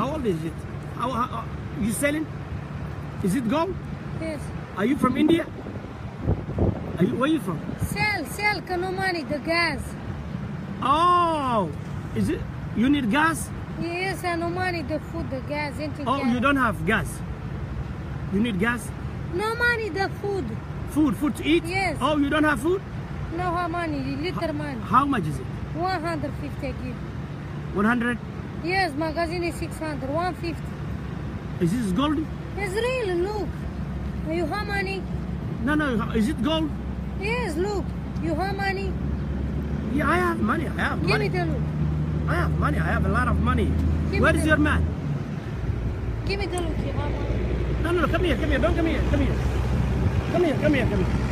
How old is it? How, how, you selling? Is it gold? Yes. Are you from India? Are you, where are you from? Sell, sell, ka no money, the gas. Oh, is it? You need gas? Yes, and no money, the food, the gas, anything. Oh, gas. you don't have gas. You need gas? No money, the food. Food, food to eat? Yes. Oh, you don't have food? No how money, little money. How much is it? 150 I give. 100? Yes, magazine is 600, 150. Is this gold? It's real, look. You have money? No, no. Is it gold? Yes, look. You have money? Yeah, I have money. I have Give money. me the look. I have money. I have a lot of money. Give me Where is the- your man? Give me the look. You have money. No, no, no. Come here. Come here. Don't come here. Come here. Come here. Come here. Come here.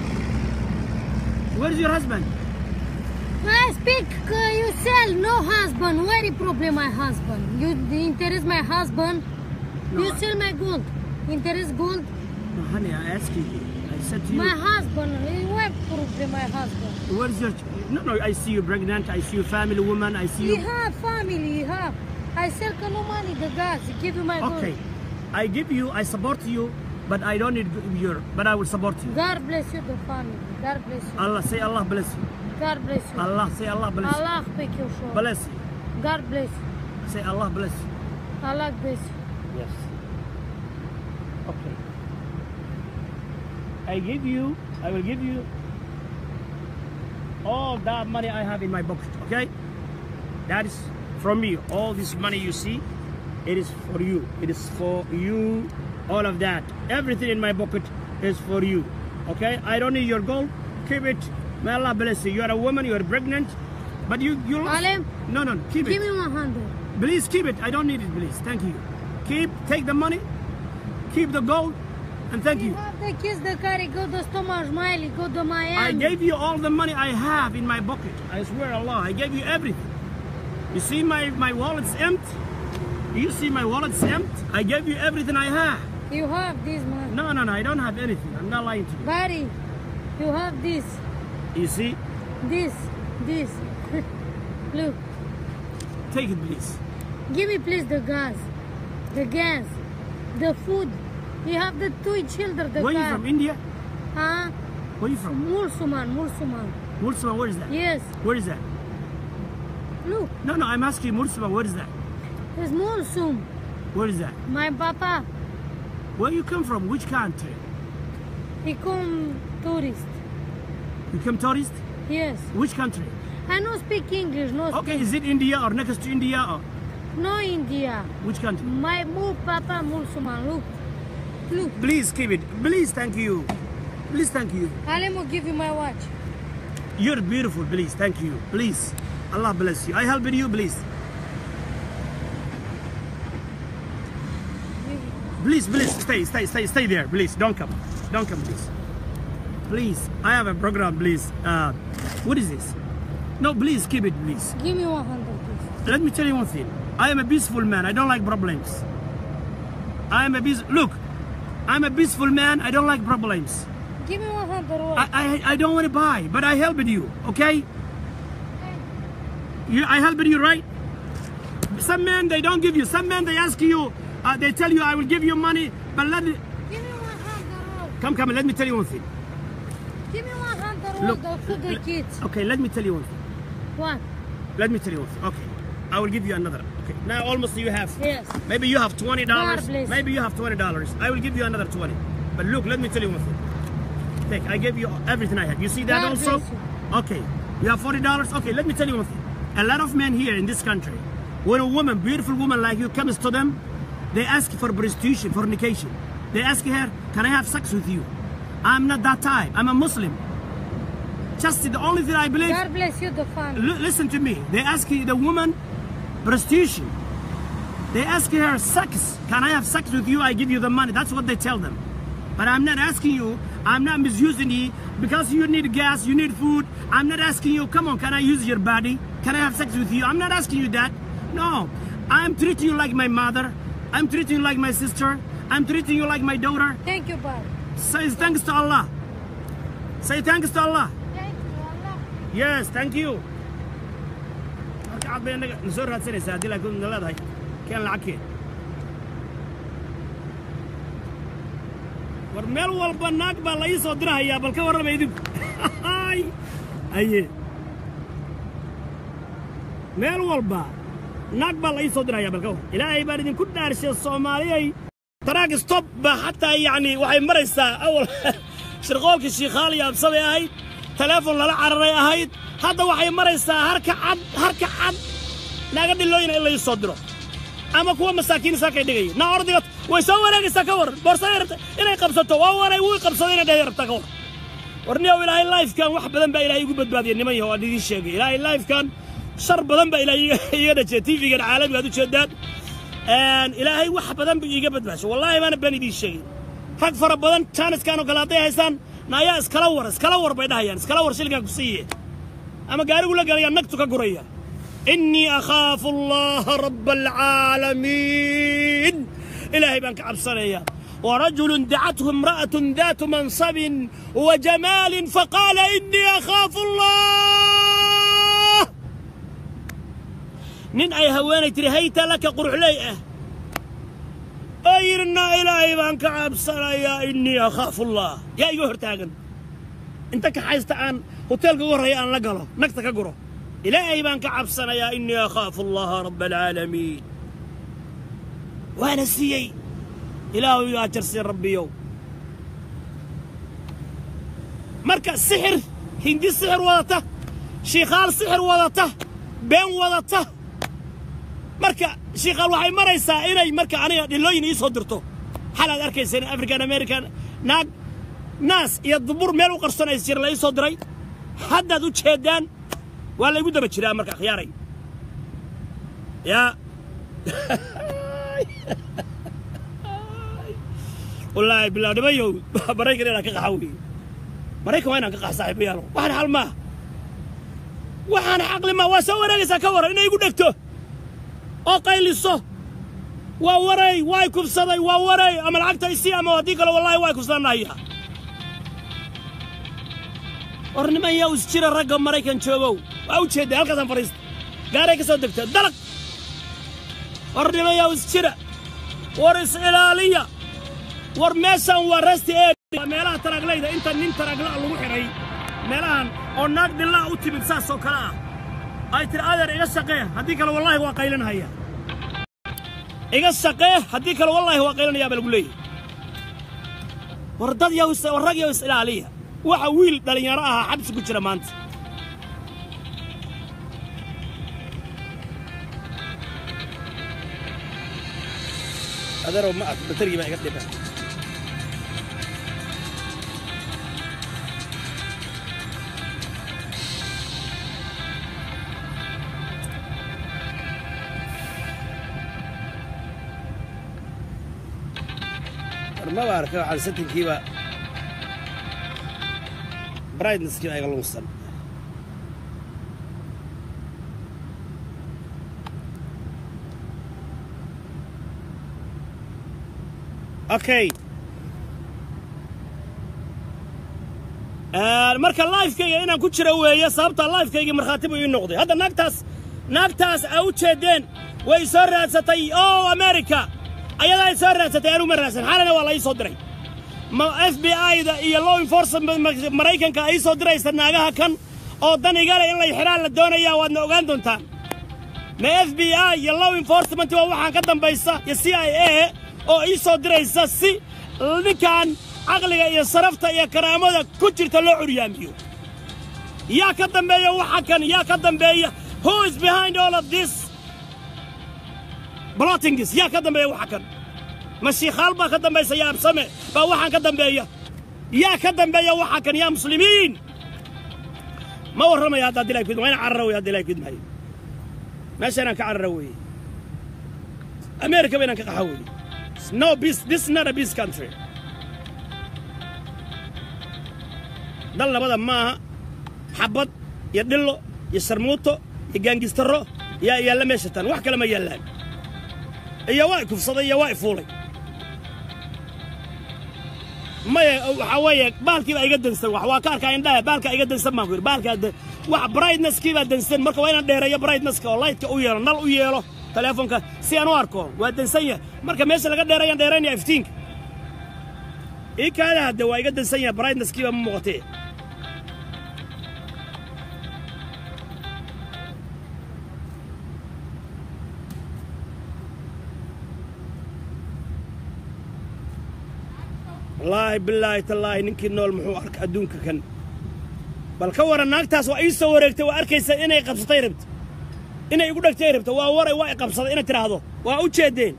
Where is your husband? I speak, uh, you sell, no husband. Very problem, my husband. You interest my husband. No, you I- sell my gold. Interest gold. No, honey, I asked you. I said to you. My husband. eh, What problem, my husband? Where is your? No, no. I see you pregnant. I see you family woman. I see He you. have family, he have. I sell ka no money, the gas. Give you my gold. Okay. I give you. I support you, but I don't need your. But I will support you. God bless you, the family. God bless you. Allah say Allah bless you. God bless you. Allah say Allah bless you. Allah make you sure. Bless you. God bless you. Say Allah bless you. Allah bless you. Yes. Okay. I give you, I will give you all that money I have in my pocket, okay? That is from me. All this money you see, it is for you. It is for you. All of that. Everything in my pocket is for you. Okay? I don't need your gold. Keep it. May Allah bless you. You are a woman, you are pregnant. But you you lost. Alim, No, no, keep it. Give me 100. Please keep it. I don't need it, please. Thank you. Keep, take the money, keep the gold, and thank You you. have the kids, the car, go to Stomach, Miley, go to Miami. I gave you all the money I have in my pocket. I swear Allah, I gave you everything. You see my, my wallet's empty? You see my wallet's empty? I gave you everything I have. You have this, man. No, no, no, I don't have anything. I'm not lying to you. Barry, you have this, You see? this, this. Look, Take it, please. give me please the gas, the gas, the food. You have the two children, the Where are you car. from? India? Huh? Where are you from? Mulsuman, Mulsuman. Mursuma, where is that? Yes. Where is that? Look, No, no, I'm asking you, Mursuma, where is that? it's Mulsum. Where is that? My papa, Where you come from? Which country? he come tourist. You come tourist? Yes. Which country? I no speak English, no Okay, speak. is it India or next to India or No India. which country? My move papa Mulsuman. Look, look. Please keep it. Please, thank you. Please, thank you. Let me give you my watch. You're beautiful. Please, thank you. Please, Allah bless you. I help you, please. Please, please, stay, stay, stay, stay there. Please, don't come. Don't come, please. Please, I have a program, please. Uh, what is this? No, please keep it, please. Give me 100, please. Let me tell you one thing. I am a peaceful man. I don't like problems. I am a peace. Look, I'm a peaceful man. I don't like problems. Give me 100 watch. I, I, I don't want to buy, but I helped you, okay? You, I helped you, right? Some men, they don't give you. Some men, they ask you, uh, they tell you, I will give you money, but let it, Give me 100 watch. come, come, let me tell you one thing. Give me 100 Look, watch for the l- kids. Okay, let me tell you one thing. What? Let me tell you one thing. Okay, I will give you another. Okay, now almost you have. Yes. Maybe you have twenty dollars. God bless. Maybe you have twenty dollars. I will give you another twenty. But look, let me tell you one thing. Take, I gave you everything I had. You see that God also? bless you. Okay, you have forty dollars. Okay, let me tell you one thing. A lot of men here in this country, when a woman, beautiful woman like you, comes to them, they ask for prostitution, fornication. They ask her, "Can I have sex with you?" I'm not that type. I'm a Muslim. Just the only thing I believe. God bless you, the family. L- listen to me. They ask the woman prostitution. They ask her sex. Can I have sex with you? I give you the money. That's what they tell them. But I'm not asking you. I'm not misusing you because you need gas, you need food. I'm not asking you. Come on, can I use your body? Can I have sex with you? I'm not asking you that. No, I'm treating you like my mother. I'm treating you like my sister. I'm treating you like my daughter. Thank you, Bob. Say thanks to Allah. Say thanks to Allah. Thank you, Allah. Yes, thank you. Marka cad bay anaga nasoo raadsanaysaa haddii laakiin na leedahay keen lacag keen war meel walba naag baa la ii soo dirahayaa bal ka warrama idinku aye meel walba naag baa la ii soo dirahayaa bal ka war ilaahay baan idinku dhaarshay soomaaliyay taraag stop baa xataa yacni waxay maraysaa awal shirqoolkii shiikhaaliya absabay ahayd taleefon lala cararay ahayd hadda waxay maraysaa harka cad harka cad naaga dhilooyina in la ii soo diro ama kuwa masaakiin saakay dhigaya naa ordiga way soo wareegaysaa ka war boorsaday rabta inay qabsato waa waray wuu qabsaday inay dhahay rabtaa ka war warniyow ilaahay lifekan wax badan baa ilaahay igu badbaadiyay niman yahow aan idiin sheegay ilaahay lifekan shar badan baa ilaahay iga dhajiyay tv-gan caalamiga ad u jeedaan ilaahay wax badan buu iiga badbaashay wallaahi baana baan idiin sheegay rag fara badan jaaniskan oo kale hadday haystaan na ayaa iskala war iskala war bay dhahayaan iskala war shilkan ku siiye ama gaarigu la galayaa nagtu ka guraya إني أخاف الله رب العالمين إلهي بانك عبصريا ورجل دعته امرأة ذات منصب وجمال فقال إني أخاف الله نين أي هواني تري هيتا لك قرح ليئة أيرنا إلهي بانك عبصريا إني أخاف الله يا أيها تاغن انت كحايست عن هوتيل قوري أن لقله نكتك قره إلهي بان كعبسنا يا إني أخاف الله رب العالمين وأنا سيي إلهي يا ترسي ربي يوم مركز سحر هندي سحر وضته شيخال سحر وضته بين وضته مركا شيخال waxay maraysaa inay marka aniga dhilooyin ii soo dirto xalaad arkayseen african american naag naas iyo dubur meel u qarsanaysa jir la ii soo diray haddaad u jeedaan waa laygu daba jiraa marka khiyaaray yaa wallaahi bilaa dhimayow maraykan inaan ka qaxa weeye maraykan waa inaan ka qax saaxiibayaalo waxaan xal maaha waxaan xaqli maa waa soo wareegaysaa ka waran inay igu dhegto oo qayliso waa waray waay kubsaday waa waray ama lacagta isii ama haddii kale wallaahi waa kubsadanahayaa war niman yaa is jira ragga maraykan joogow waa u jeedda halkaasaan fadhiista gaaray ka soo degta dalaq war niman yaa is jira war is ilaaliya war meeshaan waa rasti ee waa meelaha taraaglayda inta nin taraagla lagu xidhay meelahan oo naag dhillaa u timid saas oo kale ah ay tiri adeer iga shaqee haddii kale wallaahi waa qaylinhaya iga shaqee haddii kale wallaahi waa qaylinhayaa baa lagu leeyahy war dad yaa war rag yaa is ilaaliya waxa wiil dhallinyaro ahaa xabsi ku jira maanta adeerow ma ah batarigii baa iga dhiba maba arka waxaan satinkiiba brightnesskii baa iga lunsan okay marka lifekayga inaan ku jiro weeye sababta lifekaygii markhaati buu ii noqday hadda naagtaas naagtaas aa u jeedeen way soo raadsatay o america ayadaa ay soo raadsatay anuu ma raadsan xalana waa la ii soo diray ma f b i-da iyo law enforcement maraykanka ay soo diraysa naagaha kan oo dan igale in lay xidhaan la doonayaa waadna ogaan doontaan ma f b i iyo law enforcement waa waxaan ka dambaysa iyo c i a oo ii soo diraysa si ninkan caqliga iyo sarafta iyo karaamada ku jirta loo curyaamiyo yaa ka dambeeya waxa kan yaa ka dambeeya who is behind all of this blottingis yaa ka dambeeya waxa kan ma shiikhaal baa ka dambaysa yaa absame baa waxaan ka dambeeya yaa ka dambeeya waxa kan yaa muslimiin ma warramaya hadda haddii ilahay kudma waa inaan carara wey haddi ilahay kudmahayo meesha inaan ka carara weeye america ba inaan ka qaxa weeye no peace this is not a peace country dal labada maaha xabad iyo dhillo iyo sharmuuto iyo gaangistaro yaa yaalla meesha tan wax kale ma yaallaan iyo waa i kufsaday iyo waa i fuulay maya waxaa weeye baalkii baa iga dansan wax waa ka arkaa indhaha baalkaa iga dansan baan ku yidhi baalkaa wax brightnesskii baa dansan marka waa inaan dheereeyo brightnesska oo lightka u yeelo nal u yeelo teleefonka si aan u arko waa dansan yahay marka meesha laga dheerayaan dheeraynaya iftiinka ii kaada hadde waa iga dansan yahay brightnesskiiba ma muuqatee wallaahi bilaahi tallaahi ninkii nool muxuu arka adduunka kan bal ka waran naagtaas waa ii soo wareegtay waa arkaysa inay qabsatay rabta inay igu dhegtay rabta waa waray waa i qabsaday inay tidhaahdo waa u jeedeen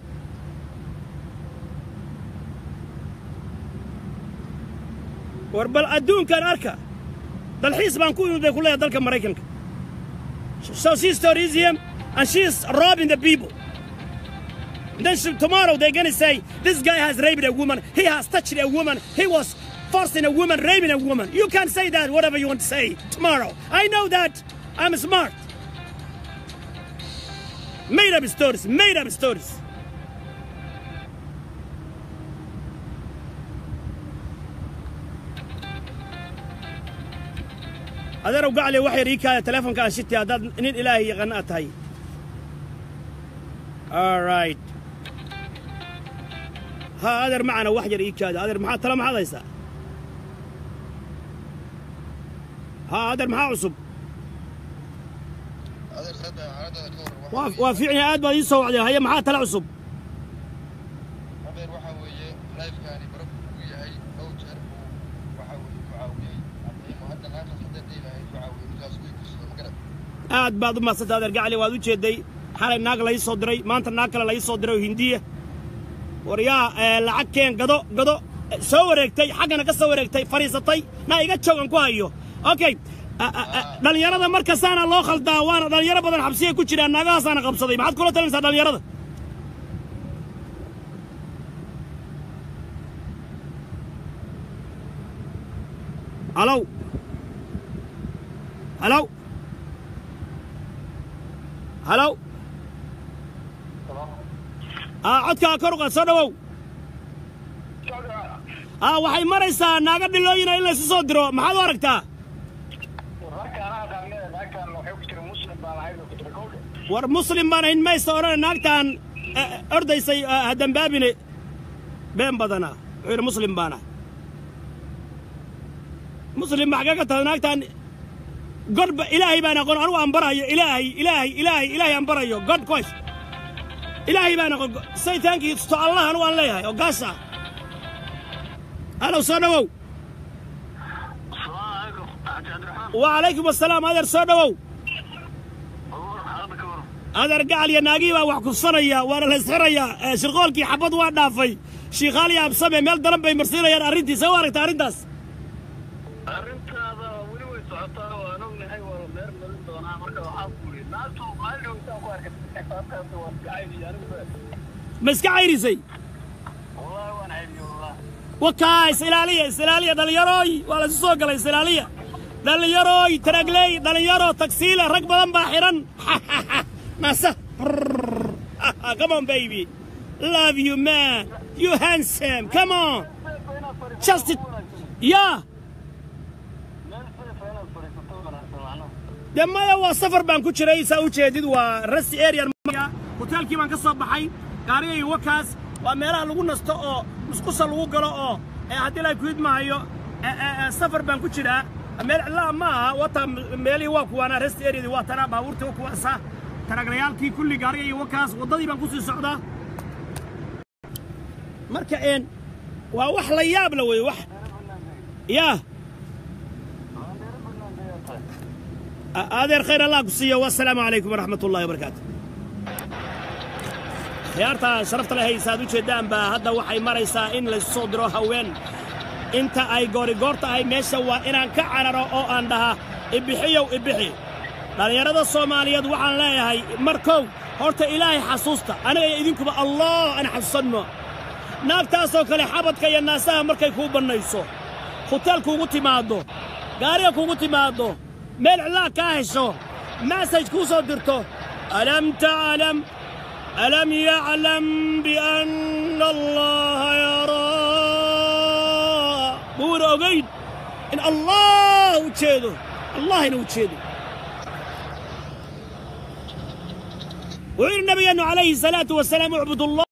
war bal adduunkan arka dalxiis baan ku imid bay ku leedahay dalka maraykanka so she's tourism and she's robbing the people Then she, tomorrow they're gonna say this guy has raped a woman, he has touched a woman, he was forcing a woman, raping a woman. You can say that whatever you want to say tomorrow. I know that I'm smart. Made up stories, made up stories. adeerow gacli wax yar ii kaaya teleefonka aan shiti haddaad nin ilaahay yaqaana aad tahay all right ها أدر معنا وحجر إيكاد أدر محا تلا محا ضيسا ها أدر محا عصب واف وافعني آد ما يسوع عليها هي محا تلا عصب hadeer waxaa weeye lifekaani barab uu yahay dhowr jeer uu waxa weeye ku caawiyey ardaymo hadda naagtaas haddee dhihi lahayd ku caawiyey ninkaas way gursada ma garad aad baad u mahadsanta adeer gacli waad u jeeday xalay naag la ii soo diray maanta naag kale la ii soo diray oo hindiya war yaa lacag keen gado gado soo wareegtay xaggana ka soo wareegtay fadhiisatay na iga joogan ku hayo okay dhallinyarada markasaana loo khaldaa waana dhallinyaro badan xabsiya ku jiraan naagahaasaana qabsaday maxaad kula talinaysaa dhallinyarada halow halow halow aa codkaa kor uqaad soo dhawow aa waxay maraysaa naaga dhilooyina in laysu soo diro maxaad u aragtaa war muslim baan ahayn maysa odhane naagtaan ordaysay ha dambaabine been badana wuxuu yidhi muslim baana muslim ma xagee ka tahay naagtaan godba ilaahay baan aqoon anugu aan barayo ilaahay ilaahay ilaahay ilaahay aan barayo god koys ilaahay baan aqoon say thank you to allah anugu aan leeyahay oo gaasa halow soo dhawow وعليكم السلام هذا سو دhowow adeer gacal iyo naagihii baa wax kufsanaya waana la isxirayaa shirqoolkii xabad waa dhaafay shiikhaal iyo absame meel daran bay marsiinayaan arrintiisa u aragta arrintaas arrintaada weli way socotaa waan ognahay waa la meer marin doonaa marka waxaa kuuri naagtu maalin intaan ku arkay xisaabtaasi waa iska cayniyo anigu ma iska cayrisay wallahi waan cayniyo wallahi wakaa isilaaliya isilaaliya dhallinyarooy waa laysu soo galay isilaaliya dhallinyarooy taragley dhallinyaro tagsiile rag badan baa xihan nasa come on baby love you man you handsome come on just yeah meel seefa inaad fadhiisato wanaagsan macnaha dee maya waa safar baan ku jiray saa u jeedid waa rasti area hoteelkii baan ka soo baxay gaarigayga wakaas waa meelaha lagu nasto oo musqusa lagu galo oo haddii la kuid maayo safar baan ku jiraa meel cidlaha ma aha wata meelihii waa kuwaana rest areadii waa tanaa baabuurtii waa kuwaasa taraglayaalkii kulli gaarigayga wakaas waddadii baan kusii socdaa marka een waa wax la yaab la wey wax yaa adeer khayr allah ku siiyo wasalaamu calaykum waraxmat ullahi wabarakaatu khiyaarta sharafta leh haysaad u jeeddaan baa hadda waxay maraysaa in laysu soo diro haween inta ay goorigoor tahay meesha waa inaan ka cararo oo aan dhaha ibixiyow ibixi dhallinyarada soomaaliyeed waxaan leeyahay markow horta ilaahay xasuusta aniga iyo idinkuba allah aan xasuusanno naagtaasoo kale xabadka iyo naasaha markay kuu bannayso huteel kuugu timaaddo gaariga kuugu timaaddo meel cidlaa kaa hesho masaj kuu soo dirto alam taclam alam yaclam bianna allaha yaraa buuna ogayn in allah u jeedo allahina u jeedo wuxuu yidhi nabigeenu calayhi salaatu wasalaam ucbud allah